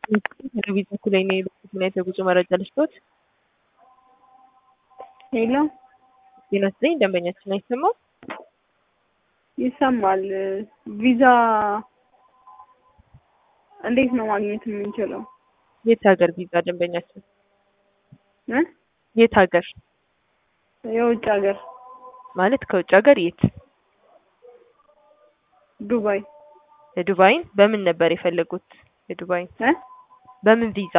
ከቪዛ ላይ ነው የሄድኩት። ምን አይነት የጉዞ መረጃ ልስጦት? ሄሎ ጤና ይስጥልኝ። ደንበኛችን አይሰማም? ይሰማል። ቪዛ እንዴት ነው ማግኘት የምንችለው? የት ሀገር ቪዛ ደንበኛችን? እ የት ሀገር የውጭ ሀገር ማለት ከውጭ ሀገር የት? ዱባይ የዱባይን በምን ነበር የፈለጉት? የዱባይን እ በምን ቪዛ?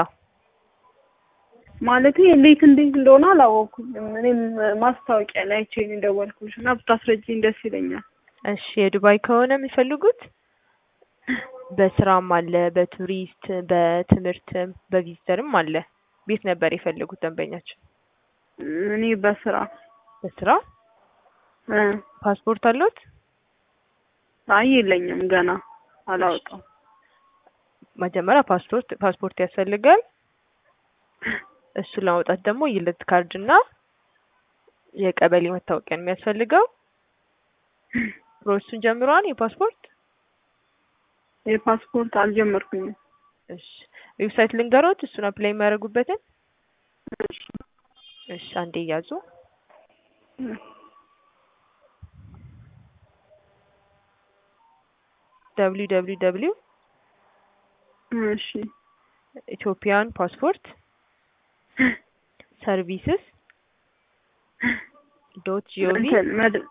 ማለት እንዴት እንዴት እንደሆነ አላወኩም። እኔም ማስታወቂያ ላይ አይቼ ነው የደወልኩልሽ እና ብታስረጂኝ ደስ ይለኛል። እሺ የዱባይ ከሆነ የሚፈልጉት በስራም አለ፣ በቱሪስት፣ በትምህርትም፣ በቪዚተርም አለ። ቤት ነበር የፈለጉት ደንበኛችን? እኔ በስራ በስራ እ ፓስፖርት አለዎት? አይ የለኝም ገና አላወጣም። መጀመሪያ ፓስፖርት ፓስፖርት ያስፈልጋል። እሱን ለማውጣት ደግሞ የልደት ካርድ እና የቀበሌ መታወቂያ ነው የሚያስፈልገው። ፕሮሰሱን ጀምረዋል? የፓስፖርት የፓስፖርት አልጀመርኩኝም። እሺ ዌብሳይት ልንገሮት፣ እሱን አፕላይ የሚያደርጉበትን። እሺ እሺ አንዴ ያዙ። ደብሊው ደብሊው ደብሊው እሺ ኢትዮጵያን ፓስፖርት ሰርቪስስ ዶት ጂኦቪ እንትን መድ